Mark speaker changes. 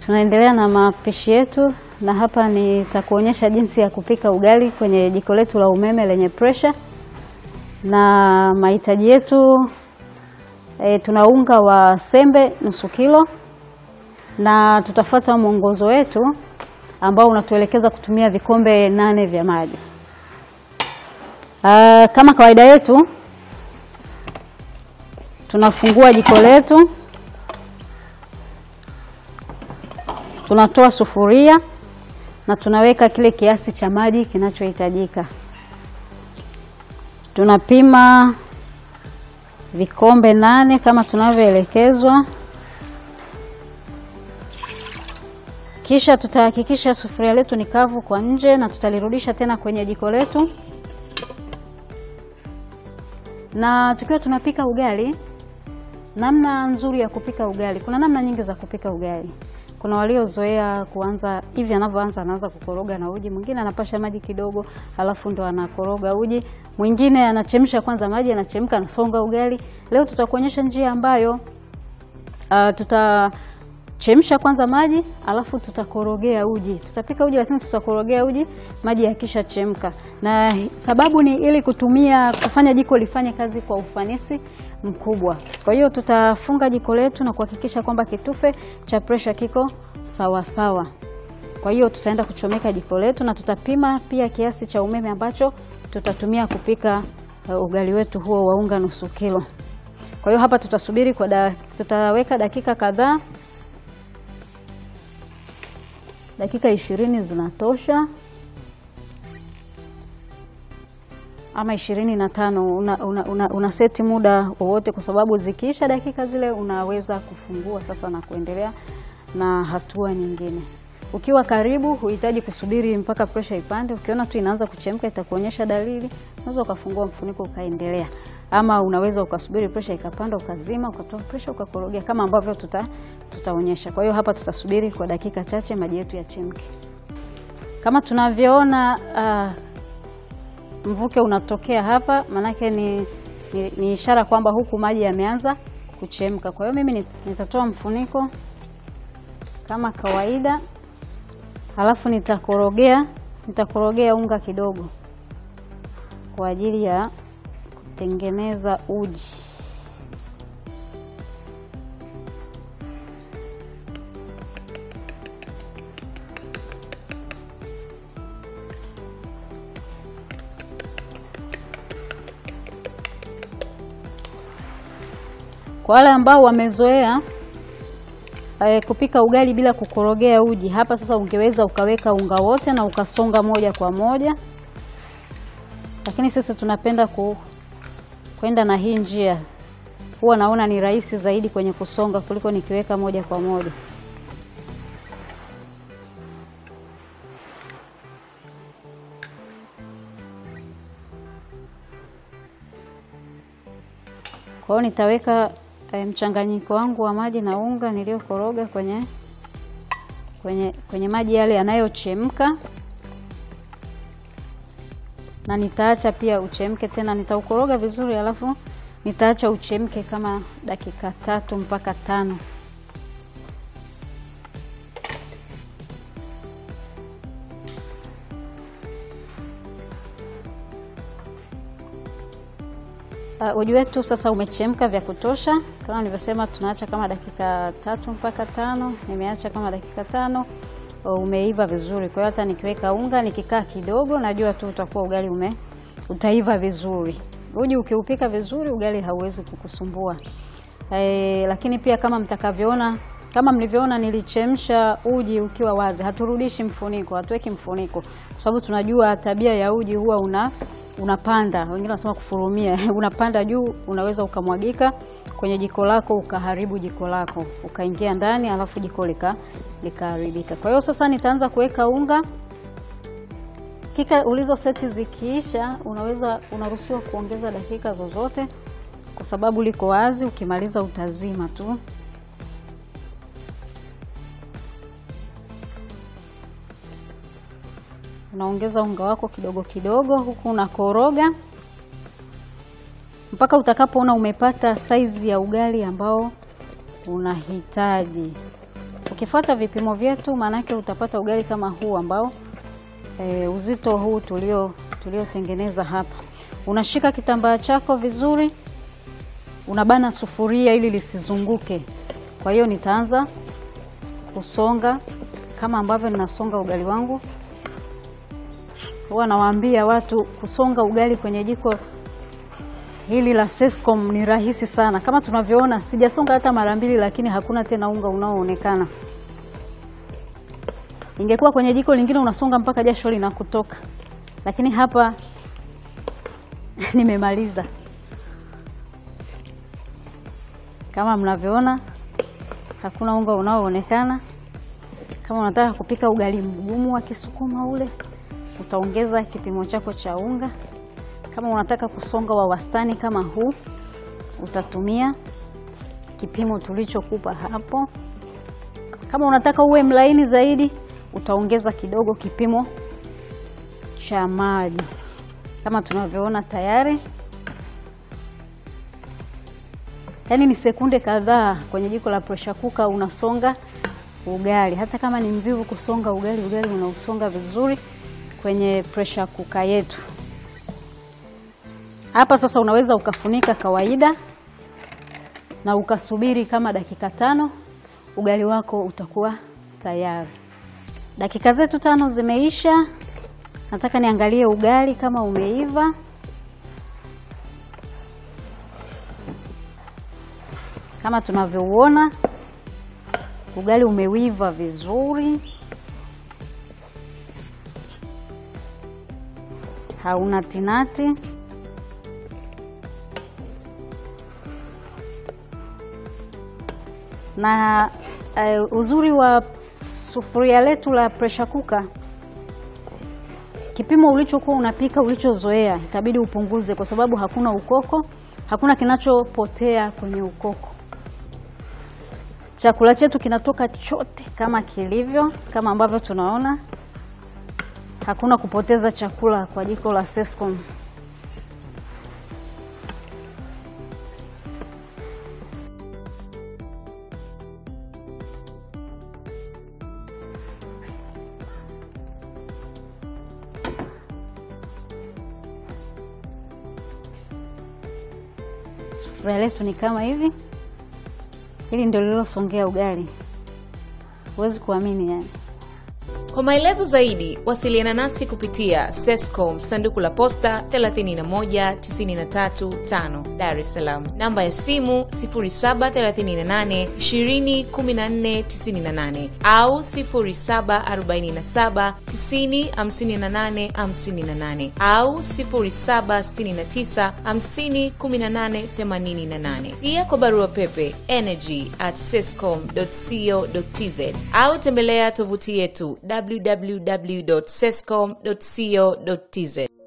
Speaker 1: Tunaendelea na mapishi yetu, na hapa nitakuonyesha jinsi ya kupika ugali kwenye jiko letu la umeme lenye pressure. Na mahitaji yetu e, tuna unga wa sembe nusu kilo, na tutafuata mwongozo wetu ambao unatuelekeza kutumia vikombe nane vya maji. Aa, kama kawaida yetu tunafungua jiko letu, tunatoa sufuria na tunaweka kile kiasi cha maji kinachohitajika. Tunapima vikombe nane kama tunavyoelekezwa, kisha tutahakikisha sufuria letu ni kavu kwa nje na tutalirudisha tena kwenye jiko letu. Na tukiwa tunapika ugali, namna nzuri ya kupika ugali, kuna namna nyingi za kupika ugali. Kuna waliozoea kuanza hivi, anavyoanza anaanza kukoroga na uji, mwingine anapasha maji kidogo, halafu ndo anakoroga uji, mwingine anachemsha kwanza maji, anachemka, anasonga ugali. Leo tutakuonyesha njia ambayo uh, tutachemsha kwanza maji, alafu tutakorogea uji. Tutapika uji, lakini tutakorogea uji maji yakisha chemka, na sababu ni ili kutumia kufanya jiko lifanye kazi kwa ufanisi mkubwa. Kwa hiyo tutafunga jiko letu na kuhakikisha kwamba kitufe cha pressure kiko sawa sawa. Kwa hiyo tutaenda kuchomeka jiko letu na tutapima pia kiasi cha umeme ambacho tutatumia kupika uh, ugali wetu huo wa unga nusu kilo. Kwa hiyo hapa tutasubiri kwa da, tutaweka dakika kadhaa, dakika ishirini zinatosha ama ishirini na tano una, una, una, una seti muda wowote, kwa sababu zikiisha dakika zile unaweza kufungua sasa na kuendelea na hatua nyingine. Ukiwa karibu, huhitaji kusubiri mpaka pressure ipande. Ukiona tu inaanza kuchemka, itakuonyesha dalili, unaweza ukafungua mfuniko ukaendelea, ama unaweza ukasubiri pressure ikapanda, ukazima, ukatoa pressure, ukakorogea kama ambavyo tuta tutaonyesha. Kwa hiyo hapa tutasubiri kwa dakika chache maji yetu yachemke. Kama tunavyoona uh, mvuke unatokea hapa, maanake ni, ni, ni ishara kwamba huku maji yameanza kuchemka. Kwa hiyo mimi nitatoa mfuniko kama kawaida, halafu nitakorogea nitakorogea unga kidogo kwa ajili ya kutengeneza uji. Kwa wale ambao wamezoea e, kupika ugali bila kukorogea uji, hapa sasa ungeweza ukaweka unga wote na ukasonga moja kwa moja, lakini sisi tunapenda ku, kwenda na hii njia. Huwa naona ni rahisi zaidi kwenye kusonga kuliko nikiweka moja kwa moja. Kwa hiyo nitaweka e, mchanganyiko wangu wa maji na unga niliyokoroga kwenye, kwenye, kwenye maji yale yanayochemka, na nitaacha pia uchemke tena. Nitaukoroga vizuri, alafu nitaacha uchemke kama dakika tatu mpaka tano. Uh, uji wetu sasa umechemka vya kutosha. Kama nilivyosema, tunaacha kama dakika tatu mpaka tano. Nimeacha kama dakika tano, umeiva vizuri. Kwa hiyo hata nikiweka unga nikikaa kidogo, najua tu utakuwa ugali ume utaiva vizuri. Uji ukiupika vizuri, ugali hauwezi kukusumbua. E, lakini pia kama mtakavyoona, kama mlivyoona, nilichemsha uji ukiwa wazi. Haturudishi mfuniko, hatuweki mfuniko, kwa sababu tunajua tabia ya uji huwa una unapanda wengine wanasema kufurumia, unapanda juu, unaweza ukamwagika kwenye jiko lako ukaharibu jiko lako, ukaingia ndani alafu jiko lika likaharibika. Kwa hiyo sasa nitaanza kuweka unga kika ulizo seti zikiisha, unaweza unaruhusiwa kuongeza dakika zozote, kwa sababu liko wazi. Ukimaliza utazima tu. Unaongeza unga wako kidogo kidogo, huku unakoroga mpaka utakapoona umepata saizi ya ugali ambao unahitaji. ukifuata vipimo vyetu, maanake utapata ugali kama huu ambao e, uzito huu tulio tuliotengeneza hapa. Unashika kitambaa chako vizuri, unabana sufuria ili lisizunguke. Kwa hiyo nitaanza kusonga kama ambavyo ninasonga ugali wangu. Huwa nawaambia watu kusonga ugali kwenye jiko hili la Sescom ni rahisi sana. Kama tunavyoona, sijasonga hata mara mbili, lakini hakuna tena unga unaoonekana. Ingekuwa kwenye jiko lingine unasonga mpaka jasho linakutoka, lakini hapa nimemaliza. Kama mnavyoona, hakuna unga unaoonekana. Kama unataka kupika ugali mgumu wa Kisukuma ule, utaongeza kipimo chako cha unga. Kama unataka kusonga wa wastani kama huu, utatumia kipimo tulichokupa hapo. Kama unataka uwe mlaini zaidi, utaongeza kidogo kipimo cha maji, kama tunavyoona tayari. Yaani ni sekunde kadhaa kwenye jiko la pressure cooker unasonga ugali. Hata kama ni mvivu kusonga ugali, ugali unausonga vizuri kwenye pressure cooker yetu. Hapa sasa unaweza ukafunika kawaida na ukasubiri kama dakika tano, ugali wako utakuwa tayari. Dakika zetu tano zimeisha. Nataka niangalie ugali kama umeiva. Kama tunavyouona ugali umewiva vizuri, hauna tinati. Na uh, uzuri wa sufuria letu la pressure cooker, kipimo ulichokuwa unapika ulichozoea itabidi upunguze, kwa sababu hakuna ukoko, hakuna kinachopotea kwenye ukoko. Chakula chetu kinatoka chote kama kilivyo, kama ambavyo tunaona, hakuna kupoteza chakula kwa jiko la Sescom. Sufuria letu ni kama hivi. Hili ndio lililosongea ugali, huwezi kuamini yani.
Speaker 2: Kwa maelezo zaidi wasiliana nasi kupitia Sescom sanduku la posta 31935 Dar es Salaam, namba ya simu 0738 201498 au 0747 905858 au 0769 501888. Pia kwa barua pepe energy at sescom.co.tz au tembelea tovuti yetu www.sescom.co.tz.